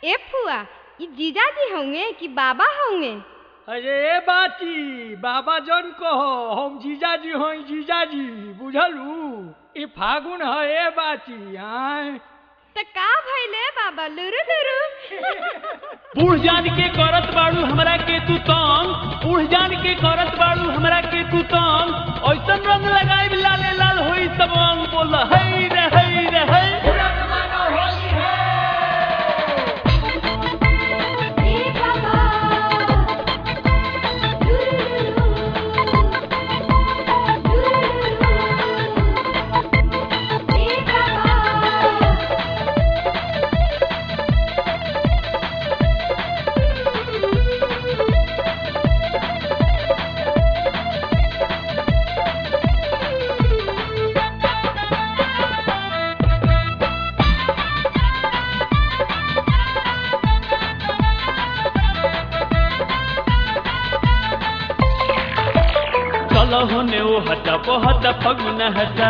ए फुआ ई जीजाजी होंगे कि बाबा होंगे अरे ए बाती बाबा जन कहो हम जीजाजी हई जीजाजी बुझलू ई फागुन है ए बाती आय त का भइले बाबा लुरु लुरु बूढ़ जान के करत बाड़ू हमरा के तू तंग बूढ़ जान के करत बाड़ू हमरा के तू तंग ऐसन रंग लगाई लाले लाल होई सब अंग बोल हई रे हई रे हई चलो होने ओ हटा बहुत फगुन हटा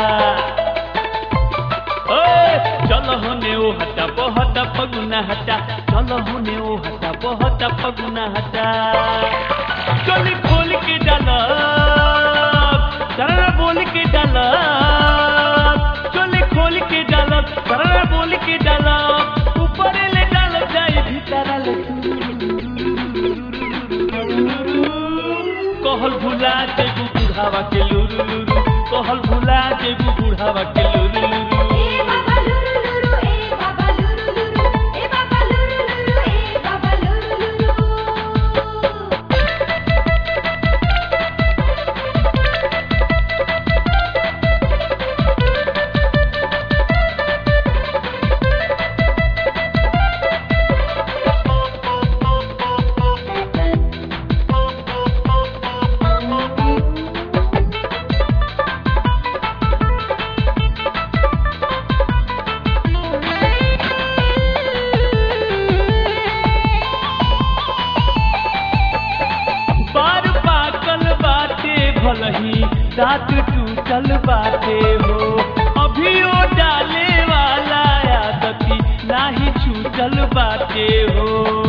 ओए चलो होने ओ हटा बहुत फगुन हटा चलो होने ओ हटा बहुत फगुन हटा चोली खोल के डाला सररा बोल के डाला चोली खोल के डाला सररा बोल के डाला ऊपर ले डाल जाए भीतर ले कहल भुला जेबू बुढ़ावा के लुरु लुरु कहल भुला जेबू बुढ़ावा के लुरु लुरु बार पाकल बाटे भलही दांत टूटल बाटे हो अभी ओ डाले वाला आदती नाही छूटल बाटे हो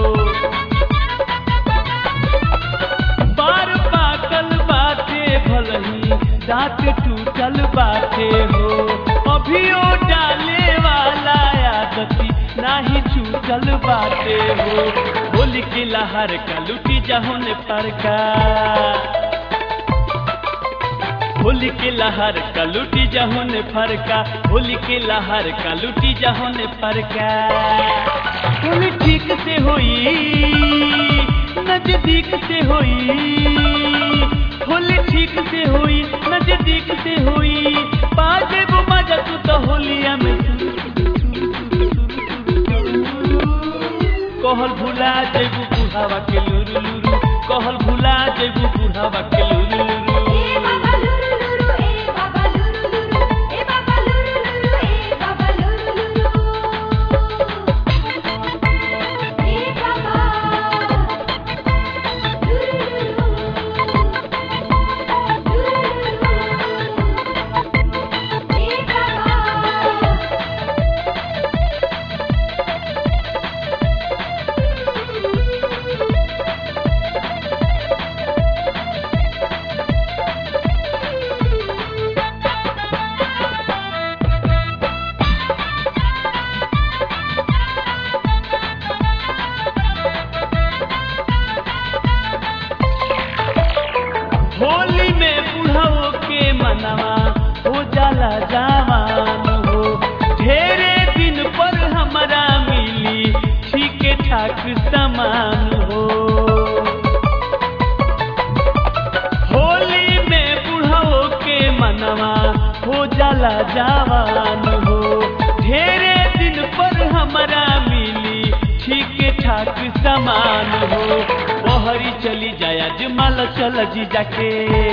बार पाकल बाटे भलही दांत टूटल बाटे हो अभी ओ डाले वाला आदती नाही छूटल बाटे हो होली के लहर का लुटी जहुन पर का होली के लहर का लुटी जहुन फरका होली के लहर का लुटी जहुन फरका होली ठीक से होई नजदीक से होई होली ठीक से होई नजदीक से होई बाजे वो मजा तू तो होलिया में कहल भुला जेबू बुढ़ावा के लुरु लुरु कहल भुला जेबू बुढ़ावा के लुरु लुरु होली में बुढ़ाओ के मनवा हो जाला जवान हो ढेरे दिन पर हमरा मिली ठीक ठाक समान हो होली में बुढ़ाओ के मनवा हो जाला जवान हो ढेरे दिन पर हमरा मिली ठीक ठाक समान हो बहरी चली जाया जमाल चल जी जाके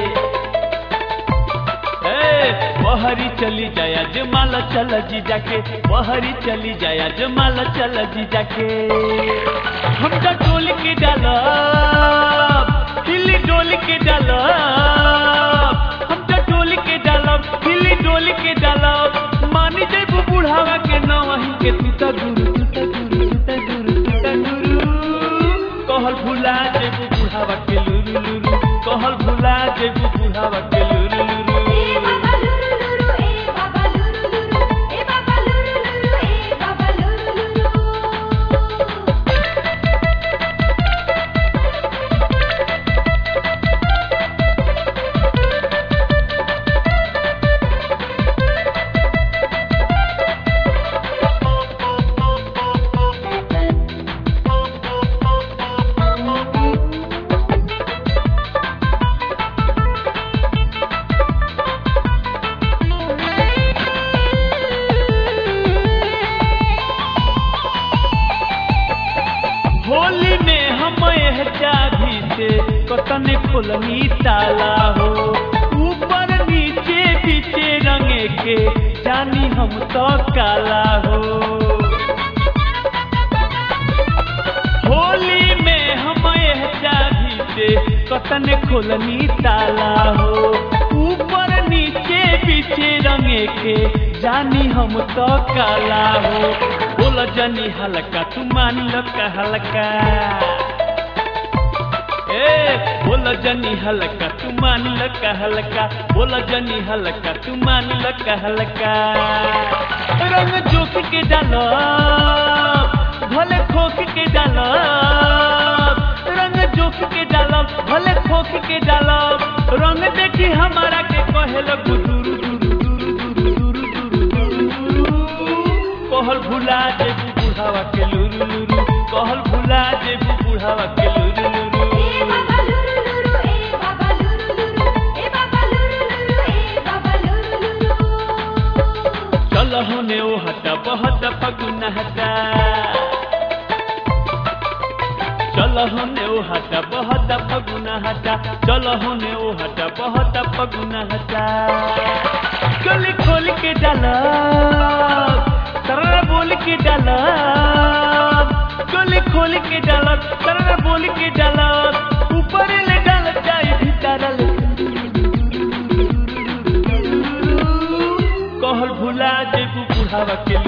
ए, बहरी चली जाया जमाल चल जी जाके बहरी चली जाया जमाल चल जी जाके हम तो डोल के डाला हिली डोल के डाला हम तो डोल के डाला हिली डोल के डाला मानी जेबू बुढ़ावा के नवही के तू तो गुरु तू तो गुरु तू तो गुरु खोलनी ताला हो ऊपर नीचे पीछे रंगे के जानी हम तो काला हो होली में हम यह चाभी से कतन खोलनी ताला हो ऊपर नीचे पीछे रंगे के जानी हम तो काला हो बोल जनी हल्का तू मान लो का हल्का ए बोल जनी हल्का तू मान लो का हल्का बोल जनी हल्का तू मान लो का हल्का रंग जोख के डालो भले खोख के डालो रंग जोख के डालो भले खोख के डालो रंग देखी हमारा के कहे लगू दुरु दुरु दुरु दुरु दुरु दुरु दुरु कहल भुला जेबू बुढ़ावा के लुरु लुरु कहल भुला जेबू बुढ़ावा के लुरु लुरु ए बाबा लुरु लुरु ए बाबा लुरु लुरु ए बाबा लुरु लुरु ए बाबा लुरु लुरु चल होने ओ हटा बहुत फगुन हटा चल होने ओ हटा बहुत फगुन हटा चल होने ओ हटा बहुत फगुन हटा गली खोल के डाला तररा बोल के डाला गली खोल के डाला तररा बोल के डाला ऊपर ले डाल जाए भीतर ले कहल भुला जेबू बुढ़ावा के